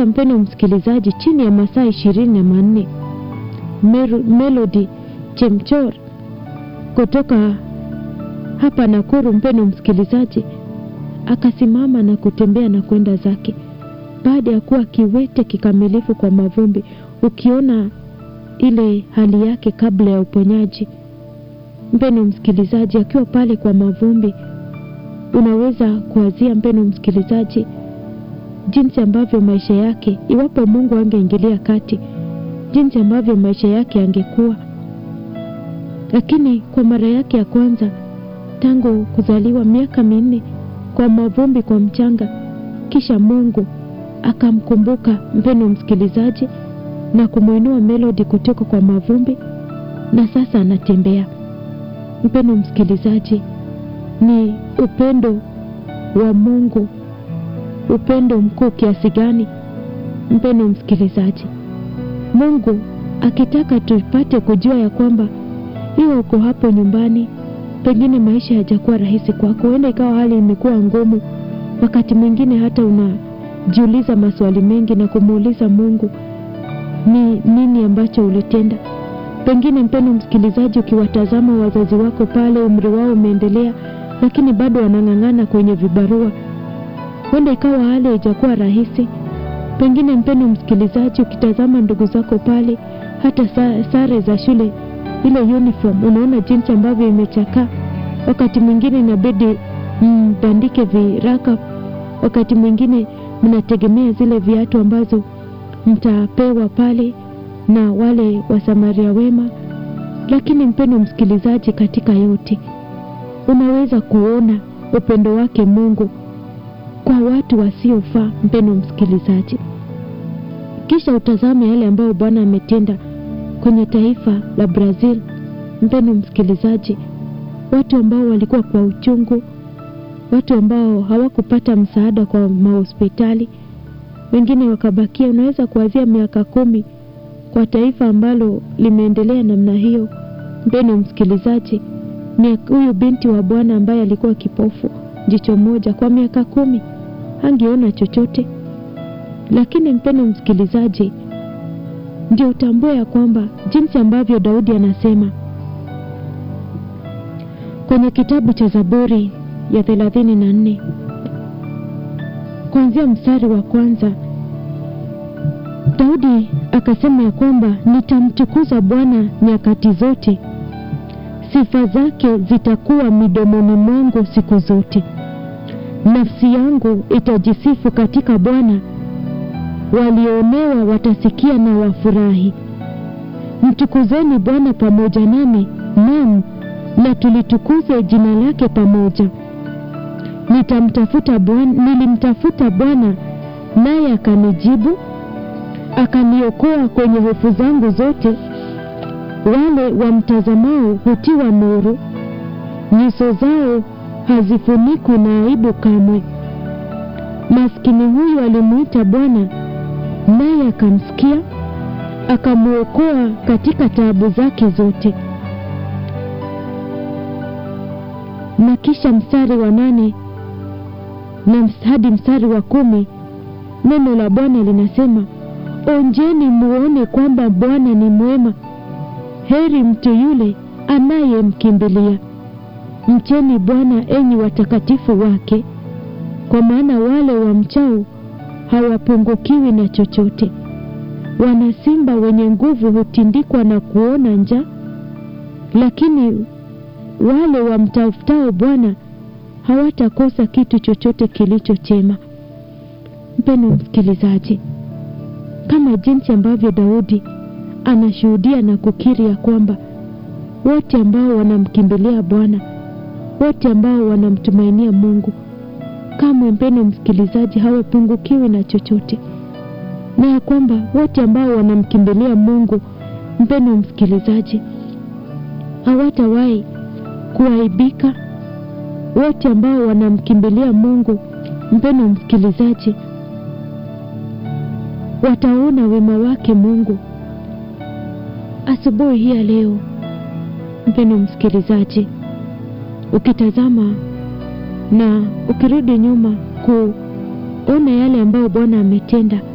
kisha mpendo msikilizaji chini ya masaa ishirini na manne melody chemchor kutoka hapa nakuru mpendo msikilizaji akasimama na kutembea na kwenda zake baada ya kuwa kiwete kikamilifu kwa mavumbi ukiona ile hali yake kabla ya uponyaji mpendo msikilizaji akiwa pale kwa mavumbi unaweza kuazia mpendo msikilizaji jinsi ambavyo maisha yake iwapo mungu angeingilia kati jinsi ambavyo maisha yake angekuwa lakini kwa mara yake ya kwanza tangu kuzaliwa miaka minne kwa mavumbi kwa mchanga kisha mungu akamkumbuka mpendo msikilizaji na kumwinua melodi kutoka kwa mavumbi na sasa anatembea mpendo msikilizaji ni upendo wa mungu upendo mkuu kiasi gani mpendo msikilizaji mungu akitaka tupate kujua ya kwamba iwe uko hapo nyumbani pengine maisha yajakuwa rahisi kwako huenda ikawa hali imekuwa ngumu wakati mwingine hata unajiuliza maswali mengi na kumuuliza mungu ni nini ambacho ulitenda pengine mpendo msikilizaji ukiwatazama wazazi wako pale umri wao umeendelea lakini bado wanang'ang'ana kwenye vibarua huenda ikawa hali haijakuwa rahisi pengine mpendo msikilizaji ukitazama ndugu zako pale hata sare za shule ile uniform unaona jinsi ambavyo imechakaa wakati mwingine inabidi mbandike viraka wakati mwingine mnategemea zile viatu ambazo mtapewa pale na wale wasamaria wema lakini mpendo msikilizaji katika yote unaweza kuona upendo wake mungu kwa watu wasiofaa mpendo msikilizaji kisha utazame yale ambayo bwana ametenda kwenye taifa la brazil mpendo msikilizaji watu ambao walikuwa kwa uchungu watu ambao hawakupata msaada kwa mahospitali wengine wakabakia unaweza kuwazia miaka kumi kwa taifa ambalo limeendelea namna hiyo mpendo msikilizaji ni huyu binti wa bwana ambaye alikuwa kipofu jicho moja kwa miaka kumi hangeona chochote lakini mpendo msikilizaji ndio utambue ya kwamba jinsi ambavyo daudi anasema kwenye kitabu cha zaburi ya thelathini na nne kuanzia mstari wa kwanza daudi akasema ya kwamba nitamtukuza bwana nyakati zote sifa zake zitakuwa midomoni mwangu siku zote nafsi yangu itajisifu katika bwana walioonewa watasikia na wafurahi mtukuzeni bwana pamoja nami nam na tulitukuze jina lake pamoja nitamtafuta bwana nilimtafuta bwana naye akanijibu akaniokoa kwenye hofu zangu zote wale wamtazamao hutiwa nuru nyuso zao hazifunikwi na aibu kamwe maskini huyu alimwita bwana naye akamsikia akamwokoa katika taabu zake zote na kisha mstari wa nane na hadi mstari wa kumi neno la bwana linasema onjeni muone kwamba bwana ni mwema heri mtu yule anayemkimbilia mcheni bwana enyi watakatifu wake kwa maana wale wa mchao hawapungukiwi na chochote wana simba wenye nguvu hutindikwa na kuona njaa lakini wale wamtafutao bwana hawatakosa kitu chochote kilicho chema mpendo msikilizaji kama jinsi ambavyo daudi anashuhudia na kukiri ya kwamba wote ambao wanamkimbilia bwana wote ambao wanamtumainia mungu kamwe mpendo msikilizaji hawapungukiwi na chochote na ya kwamba wote ambao wanamkimbilia mungu mpendo msikilizaji hawatawahi kuaibika wote ambao wanamkimbilia mungu mpendo msikilizaji wataona wema wake mungu asubuhi hii ya leo mpendo msikilizaji ukitazama na ukirudi nyuma kuona yale ambayo bwana ametenda